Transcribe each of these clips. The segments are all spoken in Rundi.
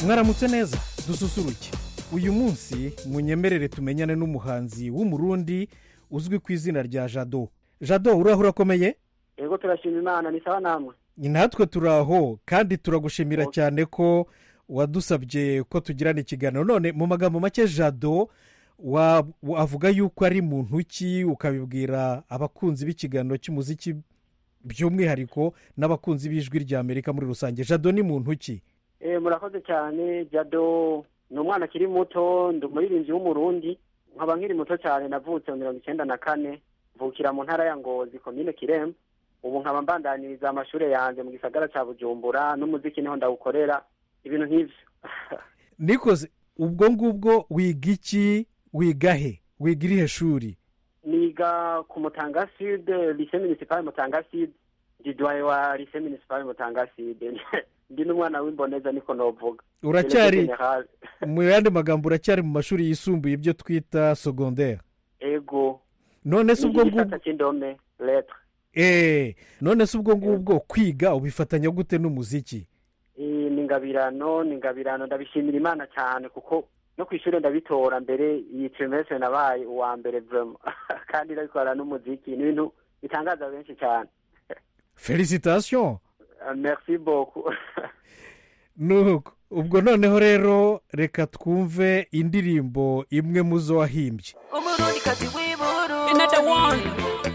mwaramutse neza dususuruke uyu munsi munyemerere tumenyane n'umuhanzi w'umurundi uzwi ku izina rya jado jado uraho urakomeye yego turashima imana ni sawa namwe natwe turaho kandi turagushimira cyane ko wadusabye ko tugirana ikiganiro none mu magambo make jado wa- wavuga yuko ari muntu ki ukabibwira abakunzi b'ikiganiro cy'umuziki by'umwihariko n'abakunzi b'ijwi rya amerika muri rusange jado ni muntu ki Eh, murakoze cyane jado ni umwana akiri muto ndi umuririmbyi w'umurundi nkaba nkiri muto cyane navutse mu mirongo icyenda na kane mvukira mu ntara ya ngozi komine kiremba ubu nkaba mbandaniriza amashuri yanjye mu gisagara cya bujumbura n'umuziki niho ndawukorera ibintu nk'ibyo nikoze ubwo ngubwo wiga iki wiga he wiga irihe shuri niga ku mutanga sud lise municipal mutanga sud didwaye wa lise municipal mutanga sud ndi n'umwana w'imboneza niko novuga uracyari General. mu yandi magambo uracyari mu mashuri yisumbuye ibyo twita segonderi ego none se ubwo igisata ngubwo cy'indome letre eee none se ubwo ngubwo kwiga ubifatanya gute n'umuziki Eh, ni ingabirano ni ingabirano ndabishimira imana cyane kuko no ku ishuri ndabitora mbere iyi trimestre nabaye uwa mbere vrema kandi ndabikora n'umuziki ni ibintu bitangaza benshi cyane felicitasiyo Eh, merci beaucoup nuko ubwo noneho rero reka twumve indirimbo imwe mu zo wahimbye umurundikazi w'iburu Another one.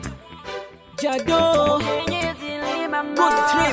Jado. Good trip.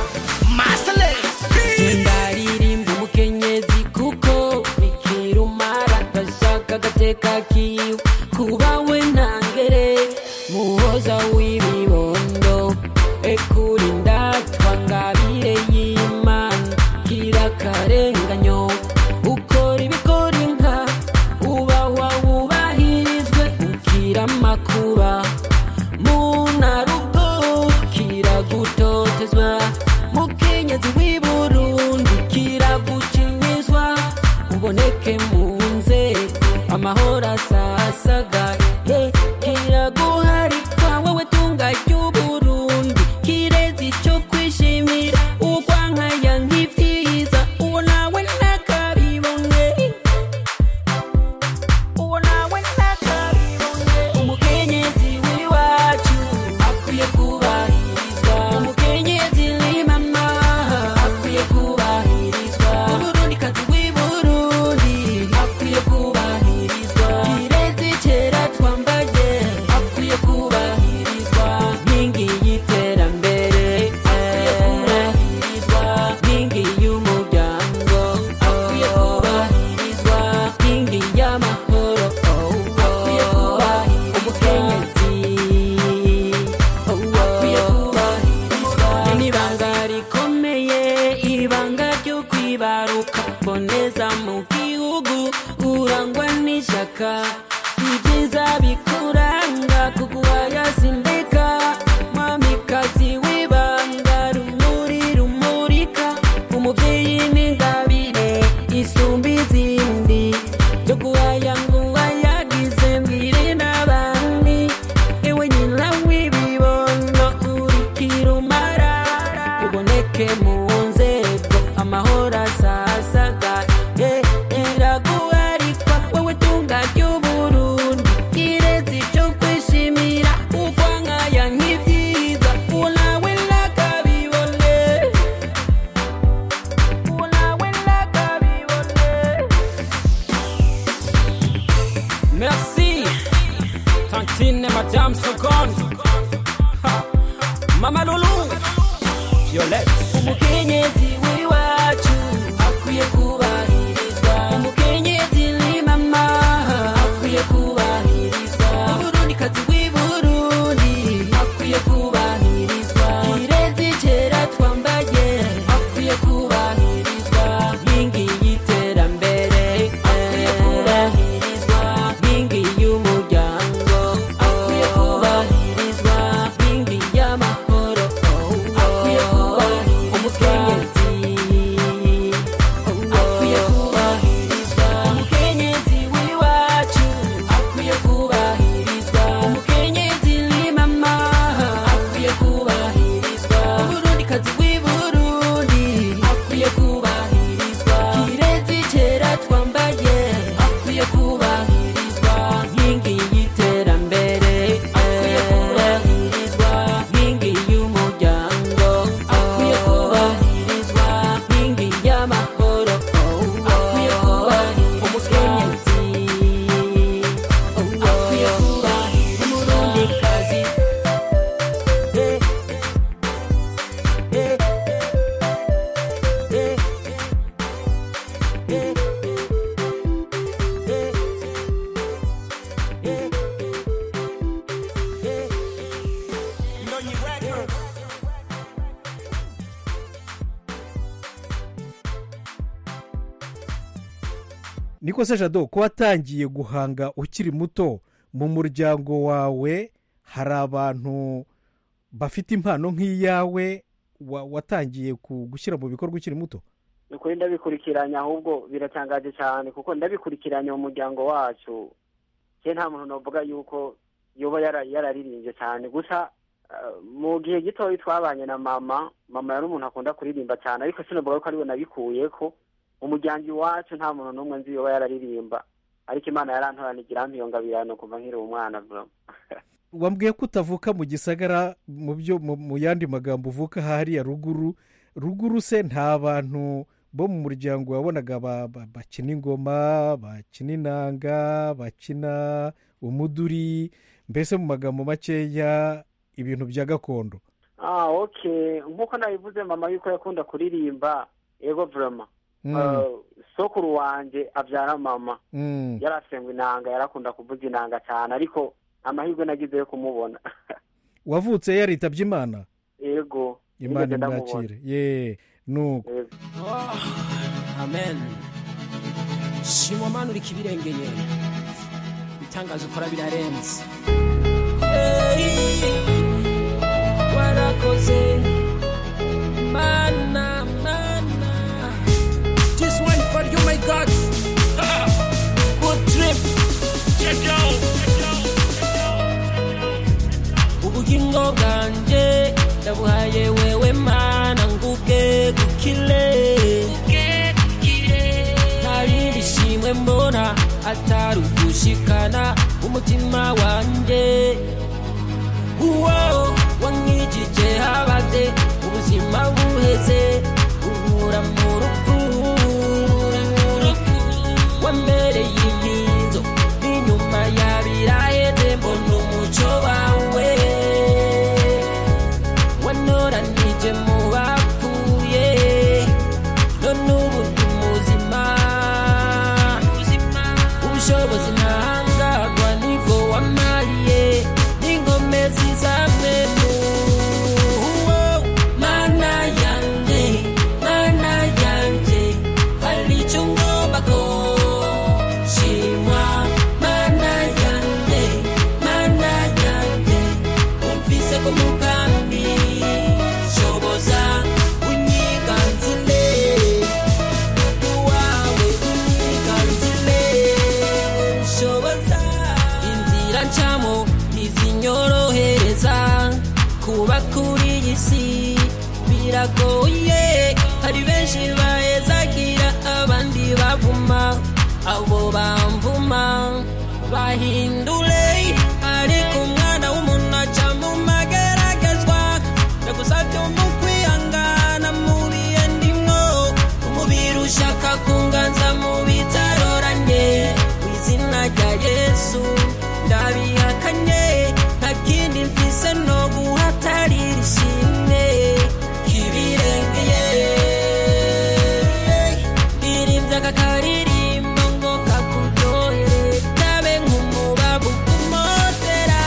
ndaririmba umukenyezi kuko bikirumara gashaka agateka kiwe kuba we ntangere muhoza w'ibibondo ekuri ndatwa ngabire y'imana kira akarenganyo ukora ibikora inka ubahwa wubahirizwe ukira amakuba munarugo kiragutotezwa mukenyezi w'i burundi kiragucinyizwa uboneke mu nzego amahoro asasagaye kiraguharika wowe tunga ry'uburundi kirezi cyo kwishimira urwankaya nk'ibyiza uwo nawe ntakabibone uwo nawe ntakabibone umukenyezi w'iwacu akwiye kubahirizwa umukenyezi ni mama akwiye kubahirizwa umurundikazi w'i burundi akwiye kubahirizwa kirezi kera twambaye akwiye kubahirizwa nkingi y'iterambere akwiye kubahirizwa nkingi y'umuryango akwiye kubahirizwa nkingi y'amahoro akwiye kubahirizwa umukenyezi akwiye kubahirizwa n'ibanga rikomeye ibanga ryo kwibaruka boneza mu gihugu urangwa n'ishyaka ibyiza bikuranga kuguhaya sindeka mwamikazi w'ibanga rumuri rumurika umubyeyi n'ingabire isumba izindi byo guhaya ngo wayagize mbwire n'abandi ewe nyina w'ibibondo urikira umara uboneke mu nzego amahoro asasagaye kiraguharikwa wowe tunga ry'uburundi kirezi cyo kwishimira urwankaya nk'ibyiza uwo nawe nakabibone uwo nawe nakabibone Merci, Tantine Madame Seconde. Ha. Mama Loulou, Violette. Umukenyezi w'iwacu akwiye kubahirizwa. Umukenyezi ni mama akwiye kubahirizwa. Umurundikazi w'i Burundi akwiye kubahirizwa. Kirezi kera twambaye akwiye kubahirizwa. Nkingi y'iterambere akwiye kubahirizwa. Nkingi y'umuryango akwiye kubahirizwa. Nkingi y'amahoro akwiye kubahirizwa. Umukenyezi niko se jado ko watangiye guhanga ukiri muto mu muryango wawe hari abantu bafite impano nk'iyawe wa- watangiye ku- gushyira mu bikorwa ukiri muto ni ukuri ndabikurikiranya ahubwo biratangaje cyane kuko ndabikurikiranya mu muryango wacu ke nta muntu navuga yuko yoba yara- yararirimbye cyane gusa eh, mu gihe gitoya twabanye na mama mama yari umuntu akunda kuririmba cyane ariko sinavuga ko ariwe nabikuye ko mu muryango iwacu nta muntu n'umwe nzi yoba yararirimba ariko imana yarantoranigira mpiyongabirano kuva nkiri umwana bro wambwiye ko utavuka mu gisagara mu byo mu- mu yandi magambo uvuka hariya ruguru ruguru se nta bantu bo mu muryango wabonaga ba- ba- bakina ingoma bakina inanga bakina umuduri mbese mu magambo makeya ibintu bya gakondo ah okay nk'uko nabivuze mama yuko yakunda kuririmba yego vrema Mm, Eh, sokuru wanje abyara mama mm. yarasengwa inanga yarakunda kuvuza inanga cyane ariko amahirwe nagize yo kumubona wavutse yaritabye imana yego imana nigeze ndamubona. imwakire ye nuko Yego. Oh, amen shimwa mana uriko ibirengeye ibitangazo ukora birarenze Hey, warakoze mana mana this one for you my god Ah, good trip ubugingo bwanjye ndabuhaye wewe mana nguge gukile nta rindi shimwe mbona atari ugushikana umutima wanjye uwo wankijije habaze ubuzima buheze unkura mu rupfu wambereye impinzo n'inyuma yabiraheze mbona umuco wawe wanoranije mu bapfuye none ubu ndi muzima ubushobozi ntahangagwa nibwo wamariye n'inkomezi zamwe mu mana yanjye mana yanjye hari icyo ngomba ko shimwa mana yanjye mana yanjye umvise ko mugambi shoboza unyiganzile wawe unyiganzile shoboza inzira ncamo ntizinyorohereza kuba kuri iyi si biragoye hari benshi bahezagira abandi bavuma abo bamvuma bahindure ariko umwana w'umuntu aca mu mageragezwa ndagusabye mu kwihangana mu bihe ndimwo umubiri ushaka kunganza mu bitaroranye mu izina rya yesu ndabihakanye nta kindi mfise no guhatarira ishimwe kibirengeye irimbya kakaririmbo ngo kakuryohere kabe nk'umubavu kumotera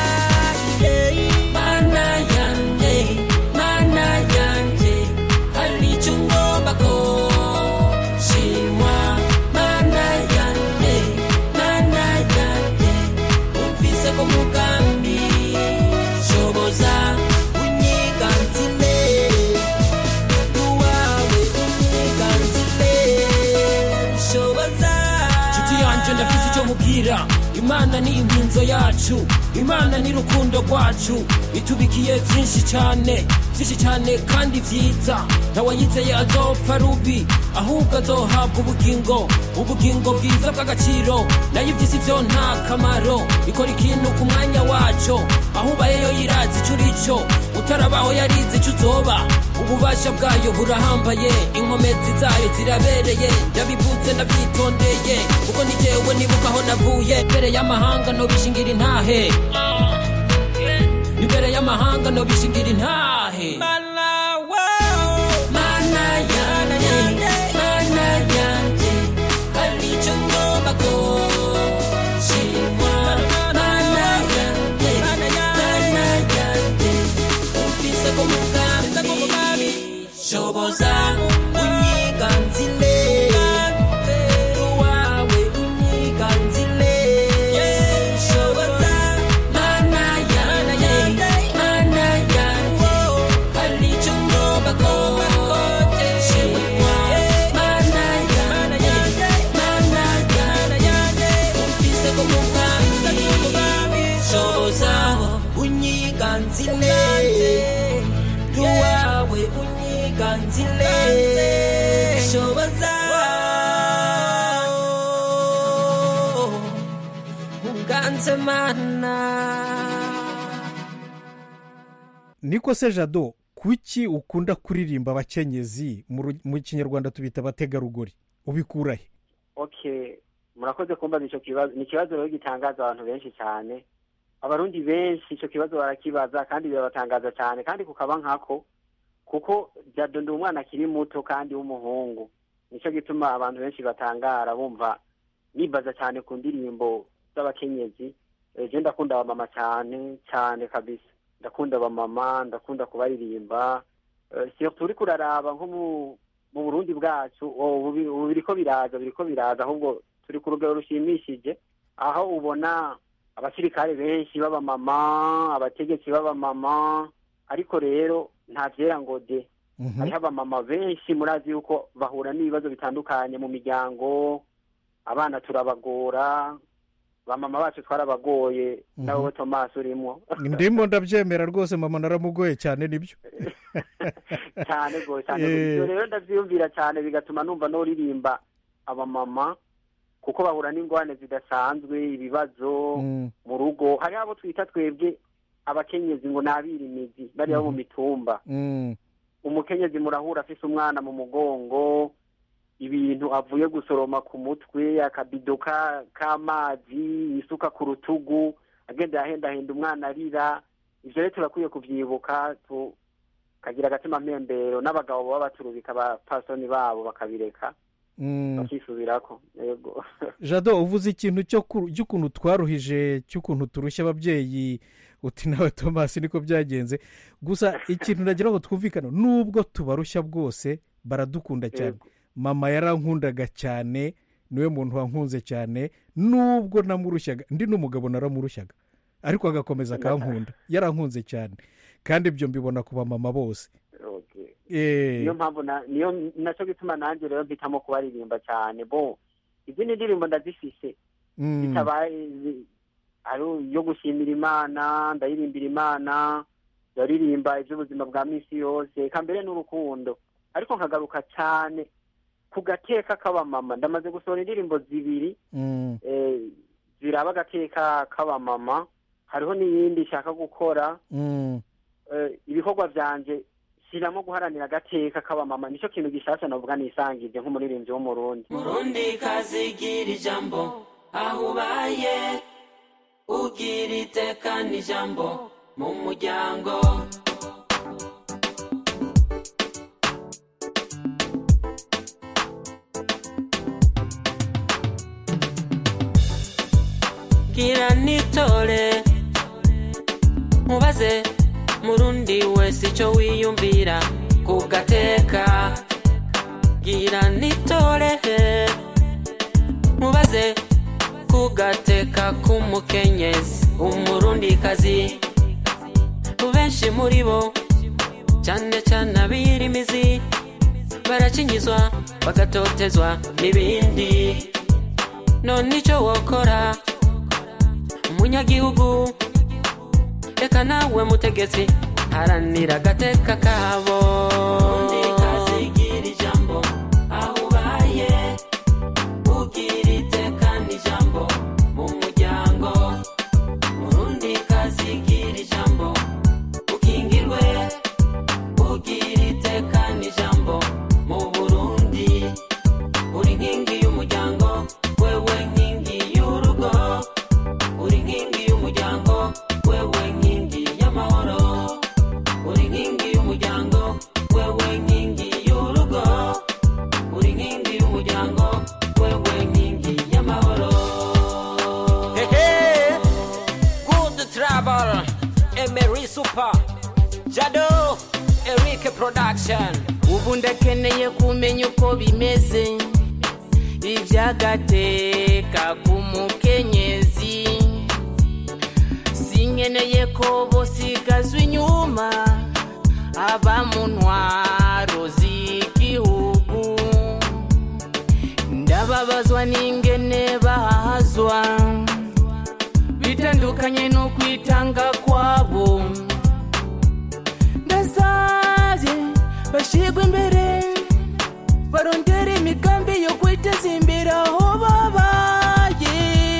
mana yanjye mana yanjye hari icyo ngomba ko shimwa mana yanjye mana yanjye umvise ko mugambi shoboza unyiganzile uwawe unyiganzile shoboza nshuti yanjye ndafise icyo mubwira imana ni impinzo yacu imana ni rukundo rwacu itubikiye byinshi cyane byinshi cyane kandi byiza ntawayizeye azopfa rubi ahubwo azohabwa ubugingo ubugingo bwiza bw'agaciro nayo iby'isi byo nta kamaro ikora ikintu ku mwanya wacyo aho ubayeyo yirazi icyo uri cyo utarabaho yarizi icyo uzoba ububasha bwayo burahambaye inkomezi zayo zirabereye ndabivuze nabyitondeye kuko ni jyewe nibuka aho navuye mbere y'amahanga nobishingira intahe imbere y'amahanga nobishingira intahe mana yanjye mana yanjye hari icyo ngomba ko shimwa mana yanjye mana yanjye umvise ko mugambi shoboza unyiganzile wawe ganzile shoboza unganze mana niko se jado kuki ukunda kuririmba abakenyezi mu ru- mu kinyarwanda tubita abategarugori ubikurahe okay murakoze kumbaza icyo kibazo ni ikibazo rero gitangaza abantu benshi cyane abarundi benshi icyo kibazo barakibaza kandi birabatangaza cyane kandi kukaba nkako kuko jado ndi umwana akiri muto kandi w'umuhungu nicyo gituma abantu benshi batangara bumva nibaza cyane ku ndirimbo z'abakenyezi Eh, je ndakunda abamama cyane cyane kabisa ndakunda abamama ndakunda kubaririmba Eh, surtout uriko uraraba nko mu mu burundi bwacu oh, ubu bi- ubu biriko biraza biriko biraza ahubwo turi ku rugero rushimishije aho ubona abasirikare benshi b'abamama abategetsi b'abamama ariko rero nta vyera ngo de Mhm. hariho abamama benshi murazi yuko bahura n'ibibazo bitandukanye mu miryango abana turabagora bamama bacu twarabagoye Mhm. nawe tomasi urimo ndimo ndabyemera rwose mama naramugoye cyane nibyo cyane rwose cyane Eh. rwose. Ibyo rero ndabyiyumvira cyane bigatuma numva noririmba abamama kuko bahura n'ingorane zidasanzwe ibibazo Mm, mu rugo hari abo twita twebwe abakenyezi ngo ni abirimizi bariya bo mu mitumba mm, umukenyezi murahura afise umwana mu mugongo ibintu avuye gusoroma ku mutwe akabido ka- k'amazi isuka ku rutugu agenda yahendahenda umwana arira ivyo rero turakwiye kuvyibuka tukagira agatima mpembero n'abagabo baba baturubika abapasoni babo bakabireka mm. bakisubirako yego jado uvuze ikintu cyo ku- cy'ukuntu twaruhije cy'ukuntu turushya ababyeyi uti nawe tomasi niko byagenze gusa ikintu nagira ngo twumvikane nubwo tubarushya bwose baradukunda cyane Yego. mama yarankundaga cyane niwe muntu wankunze cyane nubwo namurushyaga ndi n'umugabo naramurushyaga ariko agakomeza akankunda yarankunze cyane kandi ibyo mbibona ku bamama bose Okay. Eh, niyo mpamvu na- niyo naco gituma nanjye rero mpitamo kubaririmba cyane bo izindi ndirimbo ndazifise mm, bitabaye ari iyo gushimira imana ndayirimbira imana ndaririmba iby'ubuzima bwa minsi yose eka mbere n'urukundo ariko nkagaruka cyane ku gateka k'abamama ndamaze gusohora indirimbo zibiri mm, eh, ziraba agateka k'abamama hariho n'iyindi nshaka gukora mm. eh, ibikorwa byanje shyiramo guharanira agateka k'abamama nicyo kintu gishasha navuga nisangije nk'umuririmbyi w'umurundi murundi kazigira ijambo aho ubaye ugira iteka n'ijambo mu muryango gira nitore mubaze murundi wese icyo wiyumvira ku gateka gira nitore mubaze ku gateka k'umukenyezi umurundikazi benshi muri bo cyane cyane abirimizi barakinyizwa bagatotezwa n'ibindi none icyo wokora umunyagihugu reka nawe mutegetsi haranira agateka kabo kazigira ijambo aho ubaye ugira iteka n'ijambo mu muryango murundi kazigira ijambo ukingirwe ugira iteka n'ijambo mu burundi uri nkingi y'umuryango wewe nkingi y'urugo uri nkingi y'umuryango wewe nkingi y'amahoro uri nkingi y'umuryango wewe nkingi y'urugo uri nkingi y'umuryango wewe nkingi y'amahoro Hehe, good travel emery super jado eric production ubu ndakeneye kumenya uko bimeze iby'agateka k'umukenyezi sinkeneye ko bosigazwa inyuma aba mu ntwaro z'igihugu ndababazwa n'ingene bahazwa bitandukanye no kwitanga kwabo ndasabye bashire bashigwa imbere barondera imigambi yo kwiteza imbere aho babaye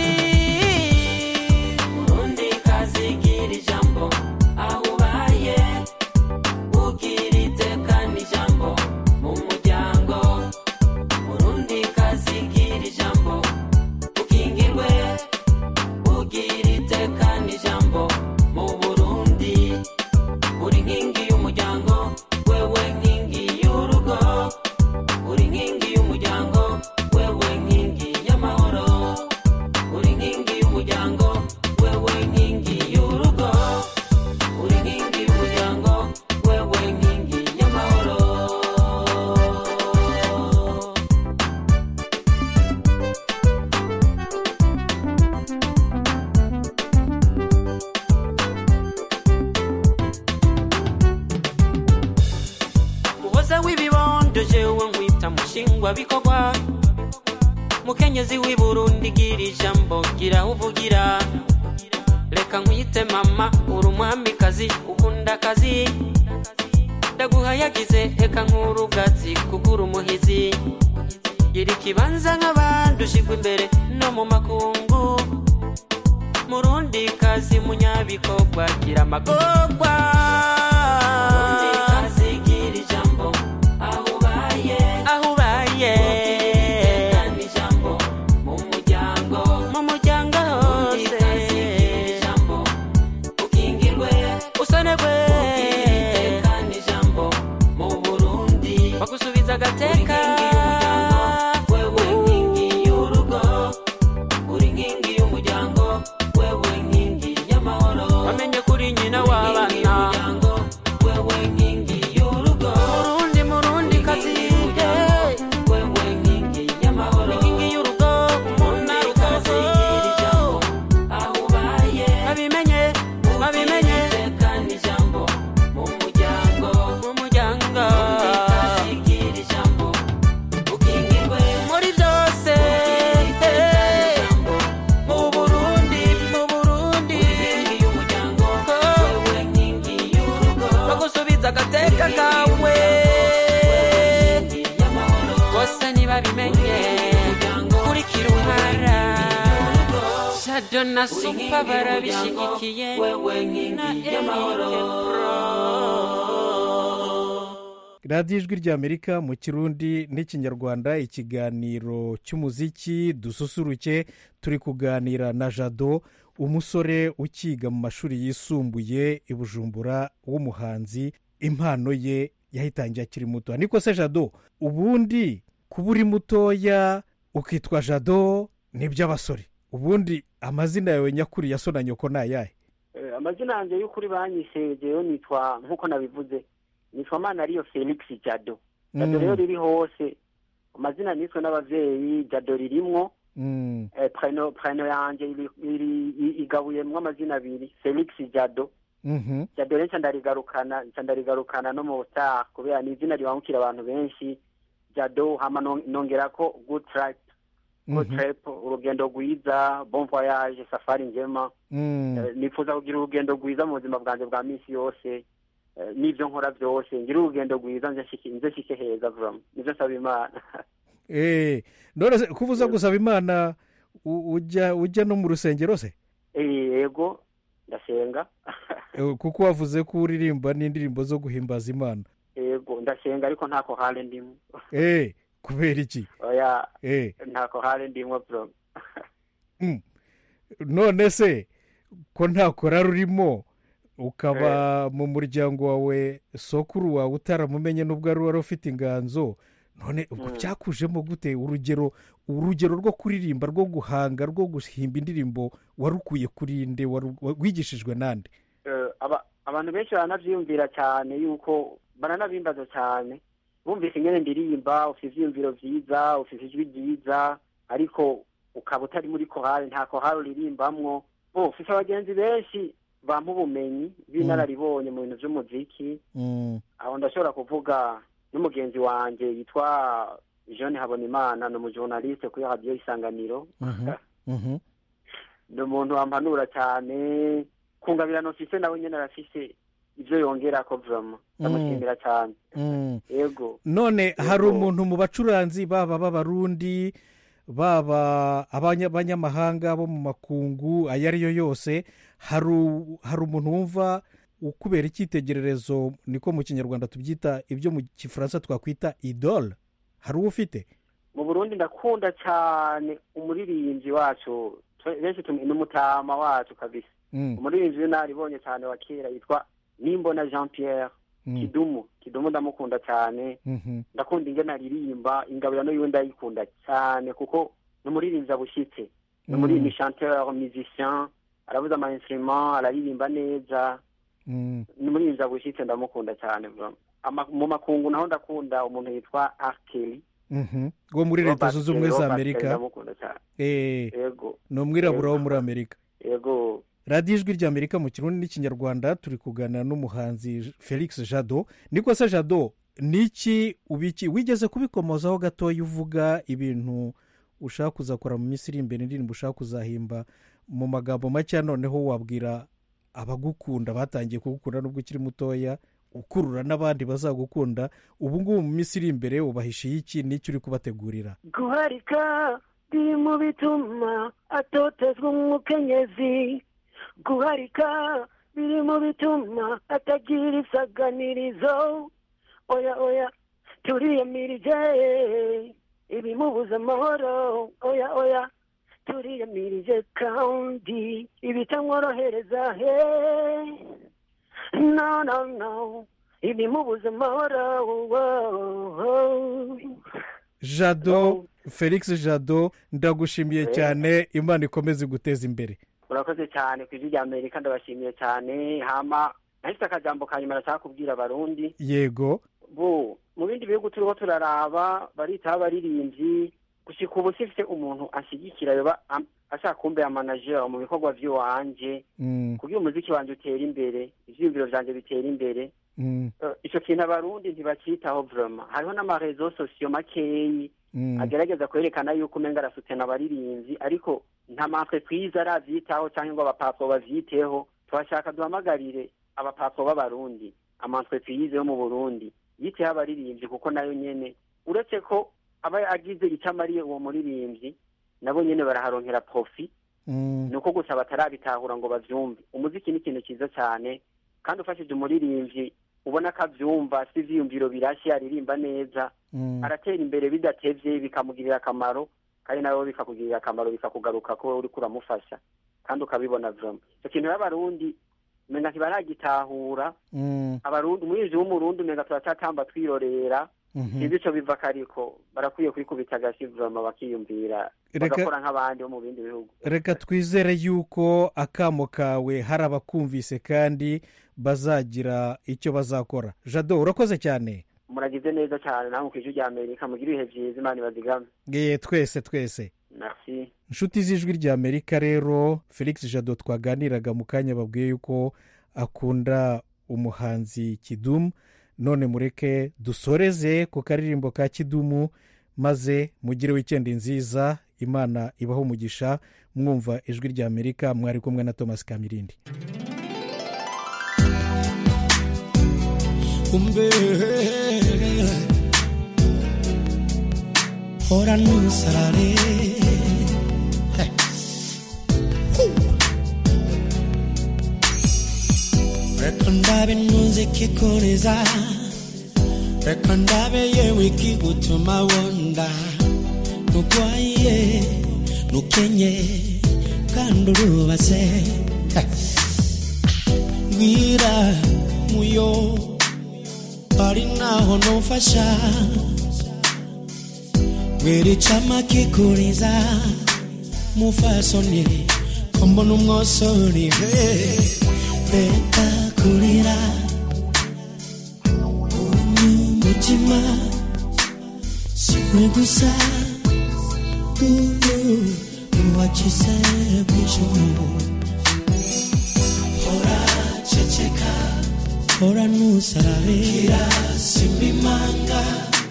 urundi kazigira ijambo aho ubaye ugira iteka n'ijambo mu muryango urundi kazigira ijambo ukingirwe ugira iteka n'ijambo mu burundi uri nkingi y'umuryango wewe nkingi y'urugo uri nkingi y'umuryango wewe nkingi y'amahoro uri nkingi y'umuryango wewe nkingi y'urugo uri nkingi y'umuryango wewe nkingi y'amahoro muhoza w'ibibondo jewe nkwita mushingwa bikorwa mukenyezi w'i burundi gira ijambo gira aho uvugira reka nkwite mama uri umwamikazi ukunda akazi ndaguhayagize reka nk'urugatsi kuko uri umuhizi gira ikibanza nk'abandi ushigwa imbere no mu makungu murundi kazi munyabikorwa gira amagorwa gira ijambo aho ubaye aho ubaye ijambo mu muryango mu muryango hose ijambo ukingirwe usonerwe ijambo mu burundi bagusubiza agateka wewe nkingi y'urugo uri nkingi y'umuryango wewe nkingi y'amahoro wamenye kuri nyina w'abana wewe nkingi y'urugo murundi murundi kazi wewe nkingi y'amahoro nkingi y'urugo umuntu arukazi ijambo aho ubaye babimenye babimenye tekana ijambo mu muryango mu muryango ikazigira ijambo ukingirwe muri byose mu burundi mu burundi y'umuryango wewe nkingi y'urugo bagusubiza agateka kawe bose ntibabimenye kurikira umwara shado na supa barabishyigikiye na y'amahoro radiyo ijwi ry'amerika mu kirundi n'ikinyarwanda ikiganiro cy'umuziki dususuruke turi kuganira na jado umusore ukiga mu mashuri yisumbuye i bujumbura w'umuhanzi impano ye yahitangiye akiri muto niko se jado ubundi kuba uri mutoya ukitwa jado ni iby'abasore ubundi amazina yawe nyakuri ya so na nyoko ni ayahe Eh, amazina yanjye y'ukuri banyise jewe nitwa nk'uko nabivuze nitwa mana ariyo felix jado jado Mm. rero riri hose amazina niswe n'abavyeyi jado ririmwo Mm, eh, preno preno yanje iri- iri- i- igabuyemwo amazina abiri felix jado mhm, jado rero nca ndarigarukana nca ndarigarukana no mu star kubera ni izina ribangukira abantu benshi jado hama non- nongerako good trip good mhm, trip urugendo rwiza bon voyage safari njema mm. Eh, nifuza kugira urugendo rwiza mu buzima bwanjye bwa minsi yose Eh, n'ibyo nkora byose ngira urugendo rwiza nze nshike- nze nshike heza vuba nibyo nsaba imana Eh, none se kuba uza gusaba imana u- ujya ujya no mu rusengero se Eh, yego ndasenga Eh, kuko wavuze ko uririmba n'indirimbo zo guhimbaza imana yego ndasenga ariko ntako hale ndimo Eh, kubera iki oya Eh, ntako hale ndimo bro mm. none se ko nta korari urimo ukaba mu muryango wawe sokuru wawe utaramumenye n'ubwo ari wari ufite inganzo none ubwo Mm. byakujemo gute urugero urugero rwo kuririmba rwo guhanga rwo guhimba indirimbo warukuye kuri nde waru- wigishijwe nande Eh, aba- abantu benshi baranavyiyumvira cyane yuko baranabimbaza cyane bumvise ingene ndirimba ufite ivyiyumviro vyiza ufite ijwi ryiza ariko ukaba utari muri kohari nta kohari uririmbamwo bo ufite abagenzi benshi bampa ubumenyi b'inararibonye mu bintu vy'umuziki Mm, aho ndashobora kuvuga n'umugenzi wanje yitwa jean habonimana ni umujournaliste kuri radiyo isanganiro mhm, mhm. ni umuntu wampanura cyane kungabirano mfise nawe nyene arafise ibyo yongera ko vurama ndamushimira cyane Mm. yego none hari Yego. umuntu mu bacuranzi baba b'abarundi baba abanya- abanyamahanga bo mu makungu ayo ari yo yose hari u- hari umuntu wumva ukubera icyitegererezo niko mu kinyarwanda tubyita ibyo mu gifaransa twakwita idole hari uwo ufite mu burundi ndakunda cyane umuririmbyi wacu twe- benshi tum- n'umutama wacu kabisa Mm, umuririmbyi w'inaribonye cyane wa kera yitwa nimbona jean pierre mm, kidumu kidumu ndamukunda cyane mhm, ndakunda ingene aririmba ingabiro niyo ndayikunda cyane kuko ni umuririmbyi abushyitse ni umuririmbyi chanteur musicien arabuza ama instrument araririmba neza mm, ni umuririmbyi abushyitse ndamukunda cyane vraiment. Ama- mu makungu naho ndakunda umuntu yitwa arkeli mhm. wo muri leta zunze ubumwe za amerika ndamukunda cyane Eh, yego ni umwirabura wo muri amerika yego radiyo ijwi ry'amerika mu kirundi n'ikinyarwanda turi kuganira n'umuhanzi felix jado niko se jado niki ubiki wigeze kubikomozaho gatoya uvuga ibintu ushaka kuzakora mu minsi iri imbere indirimbo ushaka kuzahimba mu magambo make noneho wabwira abagukunda batangiye kugukunda nubwo ukiri mutoya ukurura n'abandi bazagukunda ubu ngubu mu minsi iri imbere ubahishiye iki n'icyo uri kubategurira guharika biri mu bituma atotezwa umukenyezi guharika biri mu bituma atagira isaganirizo oya oya turiyamirije ibimubuza amahoro oya oya turiyamirije kandi ibitamworohereza he no no no ibimubuza amahoro oh, oh. jado felix jado ndagushimiye cyane imana ikomeze iguteza imbere urakoze cyane ku ijwi rya amerika ndabashimiye cyane hama nahise akajambo ka nyuma nashaka kubwira abarundi yego bo mu bindi bihugu turiho turaraba baritaho abaririmbyi gushika ubu sifite umuntu anshyigikira yoba am- ashaka kumbera manager mu bikorwa by'iwanje Mm, kugira umuziki wanjye utera imbere ivyiyumviro vyanje bitera imbere mm, Eh, ico kintu abarundi ntibacitaho vraiment hariho n'amarezo sosiyo makeyi mm, agerageza kwerekana yuko umenga arasutena abaririmbyi ariko nta maentreprise aravyitaho cyangwa ngo abapapo bavyiteho turashaka duhamagarire abapapo b'abarundi amaentreprise yo mu burundi yiteho abaririmbyi kuko nayo nyene uretse ko aba agize icyo amariye uwo muririmbyi nabo nyene baraharonkera profi mm, ni uko gusa batarabitahura ngo bavyumve umuziki ni ikintu cyiza cyane kandi ufashije umuririmbyi ubona ko avyumva si ivyiyumviro birashye aririmba neza mm. aratera imbere bidatevye bikamugirira akamaro kandi nawe bikakugirira akamaro bikakugaruka ko uriko uramufasha kandi ukabibona vraiment icyo kintu rero abarundi umenga ntibaragitahura Mm, abarundi umurinzi w'umurundi umenga turacyatamba twirorera mhm. sinzi ico biva kariko barakwiye kwikubita agasi vraiment bakiyumvira Reka- bagakora nk'abandi bo mu bindi bihugu reka twizere yuko akamo kawe hari abakumvise kandi bazagira icyo bazakora jado urakoze cyane muragize neza cyane namwe kw'ijwi rya amerika mugire ibihe vyiza imana ibazigame Ye, twese twese merci inshuti z'ijwi rya amerika rero felix jado twaganiraga mu kanya babwiye yuko akunda umuhanzi kidumu none mureke dusoreze ku karirimbo ka kidumu maze mugire wikendi nziza imana ibaho umugisha mwumva ijwi rya amerika mwari kumwe na thomas kamirindi kumbe ora nusarare reka ndabe ntuze kikoreza reka ndabe yewe ikigutuma wonda nugwaye nukenye kandi urubatse mbwira muyo ari naho nufasha mbwira icama kikuriza mufasoni ko mbona umwosori reka kurira umutima siwe gusa uwakize bw'ijuru hora ceceka hora nusarabe kirasima imanga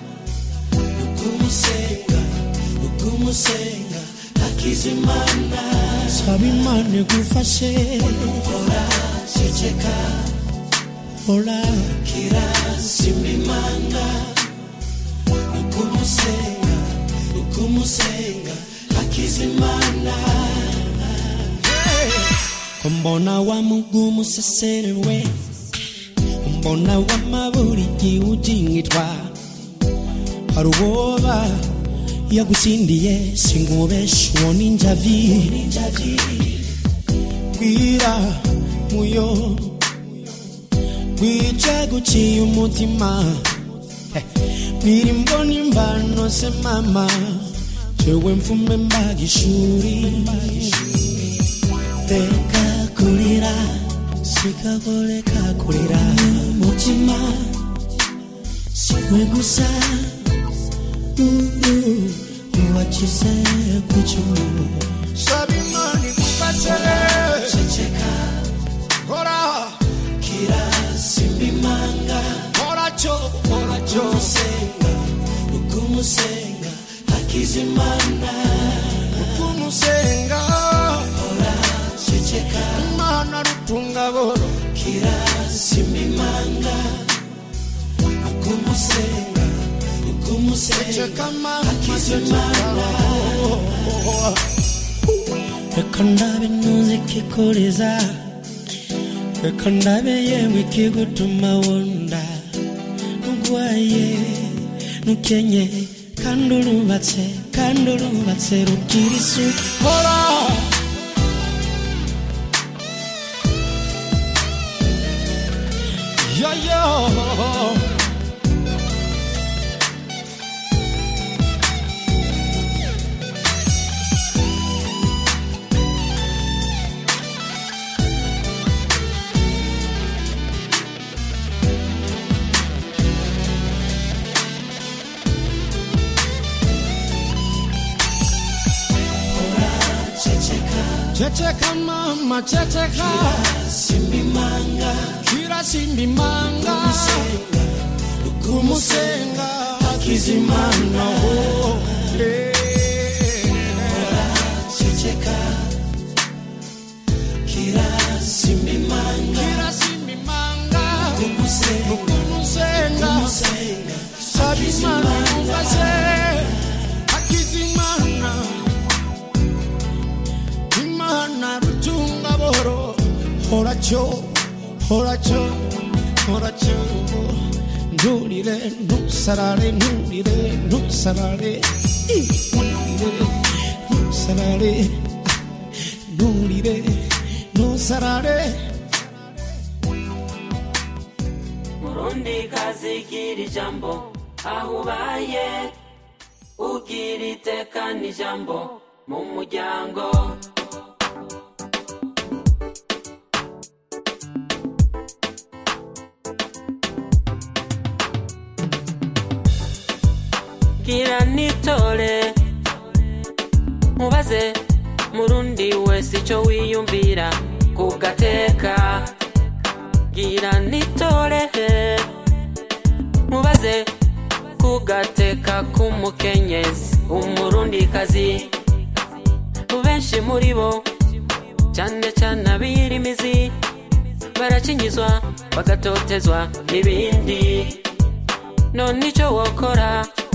ukumusenga ukumusenga akizimana saba imana igufashe hora ceceka hora kirazima imana ukumusenga ukumusenga hakizimana ko mbona wa mugumu sesererwe mbona wamaburi giujingitwa hari uwoba yagusindiye singubesha uwo ninjavi bwira muyo bwica guciye umutima Eh, bwira imboni imbano se mama jewe mfume mbaga ishuri reka kurira sikagoreka kurira umutima siwe gusa uwakize ku cyuma saba imana igufashe ceceka hora kirasimba imanga hora cyo hora cyo umusenga ukumusenga hakizimana ukumusenga hora ceceka imana rutunga boro kirasimba imanga ukumusenga ukumusenga hakizimana reka ndabe ntuzi ikikureza reka ndabe yewe ikigutuma wunda nugwaye nukenye kandi urubatse kandi urubatse rugira isuku hora yo yo Checheka mama checheka Simbimanga Kira simbimanga Kumusenga Akizimana oh Checheka Kira simbimanga Kira simbimanga Kumusenga Kumusenga Sabimana Mufase Akizimana imana rutunga boro horacho horacho horacho nturire ntusarare nturire ntusarare nturire ntusarare nturire ntusarare murundi kazigira ijambo aho ubaye ugira iteka n'ijambo mu muryango gira nitore mubaze murundi wese icyo wiyumvira ku gateka gira nitore mubaze ku gateka k'umukenyezi umurundikazi benshi muri bo cyane cyane abirimizi barakinyizwa bagatotezwa n'ibindi none icyo wokora